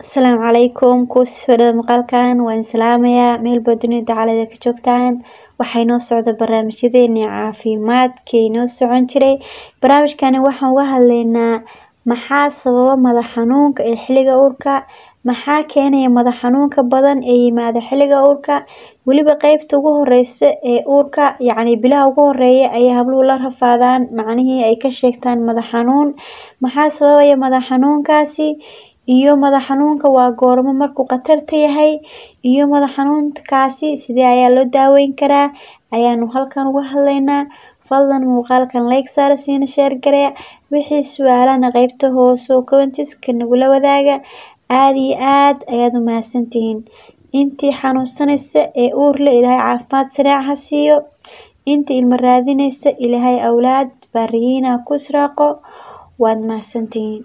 Asalaamu calaykum kusoo dhawaada muuqaalkan waan salaamayaa meel baad dunida dacalada ka joogtaan waxaa inoo socda barnaamijyadeeni caafimaadka inoo socon jiray barnaamijkani waxaan uga hadlaynaa maxaa sababa madax xanuunka ee xilliga uurka maxaa keenaya madax xanuunka badan ee yimaada xilliga uurka weliba qeybta ugu horeysa ee uurka yacni bilaha ugu horeeya ayay habluhu la rafaadaan macnihii ay ka sheegtaan madax xanuun maxaa sababaya madax xanuunkaasi iyo madax xanuunka waa goormo markuu khatarta yahay iyo madax xanuunkaasi sidee ayaa loo daaweyn karaa ayaanu halkan uga hadlaynaa fadlan muuqaalkan like saara siina share gareeya wixii su-aalana qeybta hoose oo commentiska nagula wadaaga aad iyo aad ayaad u mahadsantihiin intii xanuunsanaysa ee uur leh ilaahay caafimaad sariic ha siiyo intii ilmo raadinaysa ilaahay awlaad baariyiin ha ku israaqo waad mahadsantihiin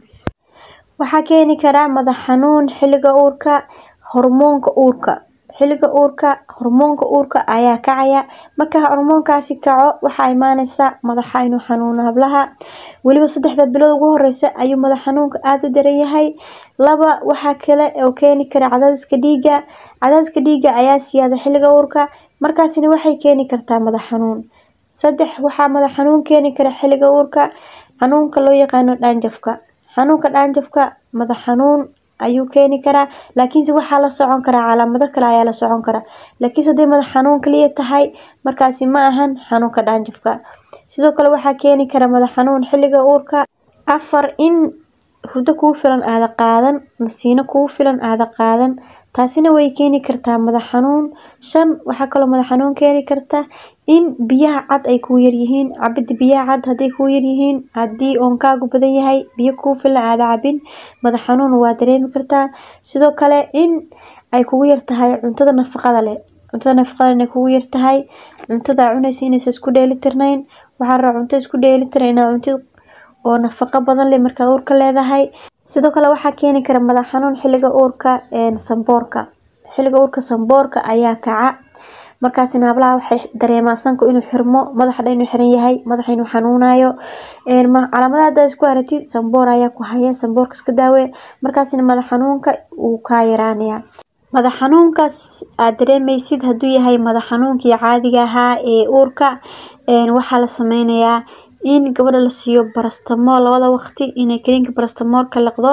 waxaa keeni kara madax xanuun xilliga uurka hormoonka uurka xilliga uurka hormoonka uurka ayaa kacaya marka hormoonkaasi kaco waxaa imaaneysa madaxa inuu xanuuno hablaha weliba saddexda bilood ugu horeysa ayuu madax xanuunka aada u daran yahay laba waxaa kale oo keeni kara cadaadiska dhiigga cadaadiska dhiigga ayaa siyaada xilliga uurka markaasina waxay keeni kartaa madax xanuun saddex waxaa madax xanuun keeni kara xilliga uurka xanuunka loo yaqaano dhaanjafka xanuunka dhaanjafka madax xanuun ayuu keeni karaa laakiinse waxaa la socon karaa calaamado kale ayaa la socon karaa laakiinse hadday madax xanuun kaliya tahay markaasi ma ahan xanuunka dhaanjafka sidoo kale waxaa keeni kara madax xanuun xilliga uurka afar in hurdo kugu filan aada qaadan nasiino kugu filan aada qaadan taasina way keeni kartaa madax xanuun shan waxaa kaloo madax xanuun keeni karta in biyaha cad ay kugu yaryihiin cabida biyaha cad hadday kugu yaryihiin haddii oonkaagu badan yahay biyo kugu filan aada cabin madax xanuun waa dareemi kartaa sidoo kale in ay kugu yartahay cuntada nafaqada leh cuntada nafaqada inay kugu yartahay cuntada cunaysa inaysa isku dheelitirnayn waxaa rabaa cunto isku dheelitiran inaad cuntid oo nafaqo badan leh markaad uurka leedahay sidoo kale waxaa keeni kara madax xanuun xilliga uurka samboorka xilliga uurka samboorka ayaa kaca markaasina hablaha waxay dareemaan sanku inuu xirmo madaxa dhan inuu xiran yahay madaxa inuu xanuunayo calaamadaha haddaad isku aragtid samboor ayaa ku haya samboorka iska daawe markaasina madax xanuunka wuu kaa yaraanaya madax xanuunkaas aad dareemeysid hadduu yahay madax xanuunkii caadiga ahaa ee uurka waxaa la sameynayaa in gabadha la siiyo barastamool labada waqti inay kaniinka barastamoolka liqdo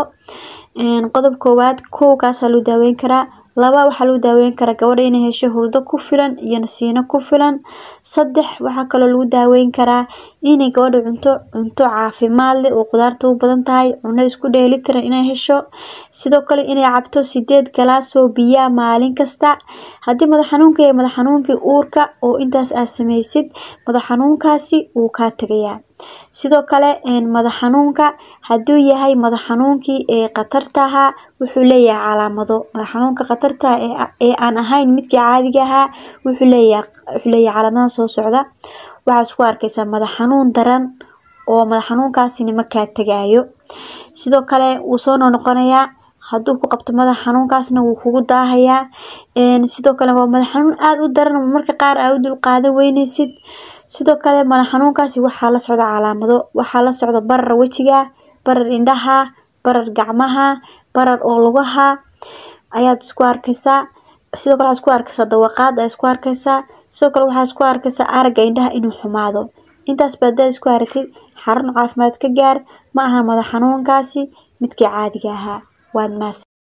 qodob koowaad kow kaasaa loo daaweyn karaa laba waxaa lagu daaweyn karaa gabadha inay hesho hurdo ku filan iyo nasiino ku filan saddex waxaa kaloo lagu daaweyn karaa inay gabadha cunto cunto caafimaad leh oo qudaarta u badan tahay cuno isku dheelitiran inay hesho sidoo kale inay cabto sideed galaas oo biyaa maalin kasta haddii madax xanuunka yahay madax xanuunkii uurka oo intaas aad sameysid madax xanuunkaasi wuu kaa tegayaa sidoo kale madax xanuunka hadduu yahay madax xanuunkii ee khatarta ahaa wuxuu leeyahay calaamado madax xanuunka khatarta ee aan ahayn midkii caadiga ahaa wuxuu leeyahay wuxuu leeyahay calaamadaha soo socda waxaad isku arkeysaa madax xanuun daran oo madax xanuunkaasina ma kaa tegaayo sidoo kale wuu soo noqnoqonayaa hadduu ku qabto madax xanuunkaasna wuu kugu daahayaa sidoo kale waa madax xanuun aada u daran marka qaar aa u dul qaadan weyneysid sidoo kale madax xanuunkaasi waxaa la socda calaamado waxaa la socda barar wejiga barar indhaha barar gacmaha barar oo lugaha ayaad isku arkeysaa sidoo kale waxaad isku arkeysaa dawaqaad ayaa isku arkeysaa sidoo kale waxaad isku arkeysaa aragga indhaha inuu xumaado intaas ba haddaad isku aragtid xarun caafimaad ka gaar ma aha madax xanuunkaasi midkii caadiga ahaa waad mahadsan